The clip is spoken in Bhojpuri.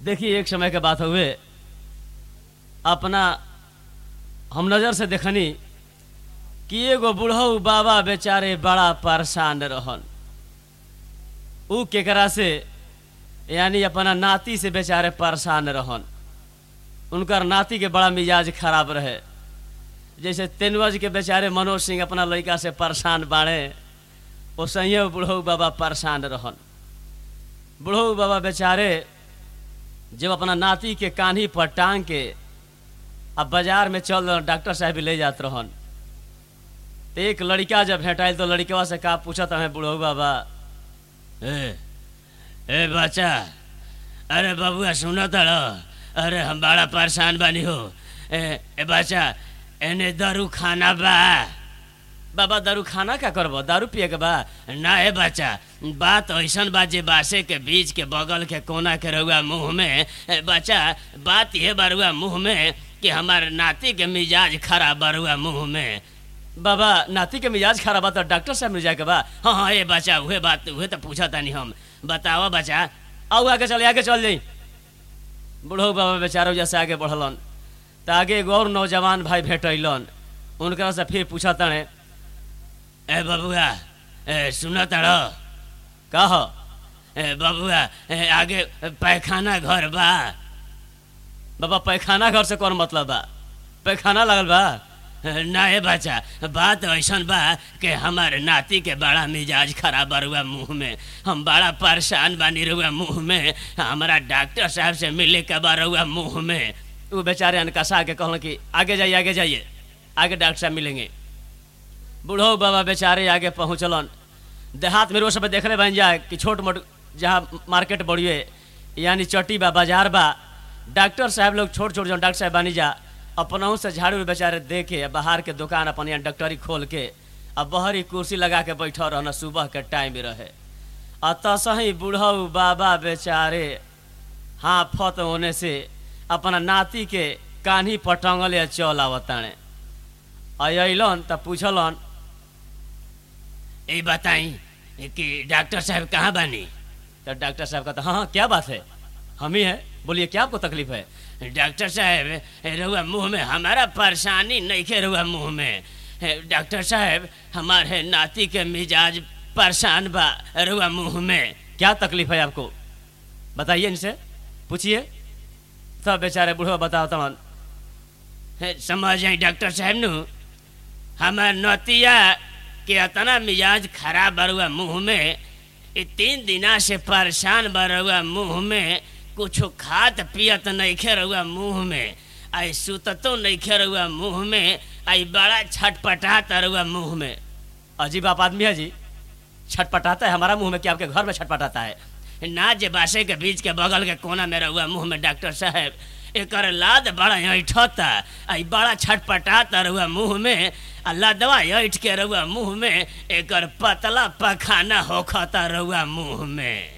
देखिए एक समय के बात हुए अपना हम नजर से देखनी कि एगो बुढ़ऊ बाबा बेचारे बड़ा परेशान रहन ऊ केकरा से यानी अपना नाती से बेचारे परेशान रहन उनकर नाती के बड़ा मिजाज खराब रहे जैसे तेनवज के बेचारे मनोज सिंह अपना लड़का से परेशान बाड़े ओसही बुढ़ऊ बाबा परेशान रहन बुढ़ऊ बाबा बेचारे जब अपना नाती के कान्ही पर टांग के अब बाजार में चल रहन डॉक्टर साहब भी ले जात रहन तो एक लड़का जब भेटाइल तो लड़कवा से का पूछत हमें बुढ़ऊ बाबा ए, ए बच्चा अरे बबुआ सुनो तर अरे हम बड़ा परेशान बानी हो ए, ए बच्चा एने दारू खाना बा बाबा दारू खाना का करबो दारू पिए के बा ना ए बच्चा बात ऐसन बा जे बासे के बीच के बगल के कोना के रहुआ मुंह में ए, बच्चा बात ये बरुआ मुंह में कि हमार नाती के मिजाज खराब बरुआ मुंह में बाबा नाती के मिजाज खराब बा तो डॉक्टर साहब मिल जाए के बा हाँ हाँ ए बच्चा उहे बात उहे तो पूछा तानी हम बताओ बच्चा आओ आगे चल आगे चल जाई बुढ़ऊ बाबा बेचारो जैसे आगे बढ़लन तो आगे एगो और नौजवान भाई भेटैलन उनकरा से फिर पूछा तड़े ए बबुआ ए सुन तर कह ए बबुआ ए, आगे पैखाना घर बा बाबा पैखाना घर से कौन मतलब बा पैखाना लगल बा ए, ना ए बच्चा बात ऐसन बा कि हमारे नाती के बड़ा मिजाज खराब बरुआ मुंह में हम बड़ा परेशान बानी रुआ मुंह में हमारा डॉक्टर साहब से मिले के बरुआ मुंह में वो बेचारे अनकसा के कहलन कि आगे जाइए आगे जाइए आगे डॉक्टर साहब मिलेंगे बूढ़ो बाबा बेचारे आगे पहुँचलन देहात में रोज सब देखले बन जाए कि छोट मोट जहाँ मार्केट बढ़िए यानी चट्टी बा बाजार बा डॉक्टर साहब लोग छोट छोट जो डॉक्टर साहब बनी जा अपनहू से झाड़ू बेचारे दे के बाहर के दुकान अपन यहाँ डॉक्टरी खोल के अब बहरी कुर्सी लगा के बैठल रहना सुबह के टाइम रहे आ तसही बूढ़ऊ बाबा बेचारे हाँ फत होने से अपना नाती के कान्ही पर टंगल चल आवताणे अलन त पूछलन ए बताई कि डॉक्टर साहब कहाँ बानी तो डॉक्टर साहब कहता हाँ हाँ क्या बात है हम ही हैं बोलिए क्या आपको तकलीफ है डॉक्टर साहब रुआ मुंह में हमारा परेशानी नहीं के रुआ मुंह में डॉक्टर साहब हमारे नाती के मिजाज परेशान बा रुआ मुंह में क्या तकलीफ है आपको बताइए इनसे पूछिए सब बेचारे बूढ़ा बताओ तमन हे, समझ आई डॉक्टर साहब नु हमार नतिया के इतना मिजाज खराब बरुआ मुंह में ये तीन दिना से परेशान बरुआ मुंह में कुछ खात पियत नहीं खे रहुआ मुंह में आई सुततो नहीं खे रहुआ मुंह में आई बड़ा छटपटात रहुआ मुंह में अजीब आप आदमी है जी छटपटाता है हमारा मुंह में क्या आपके घर में छटपटाता है ना जे बासे के बीच के बगल के कोना में रहुआ मुंह में डॉक्टर साहब एकर लाद बड़ा ऐठता आई बड़ा छटपटाता रहुआ मुंह में आ लदवा ऐठ के रहुआ मुंह में एकर पतला पखाना होखता रहुआ मुंह में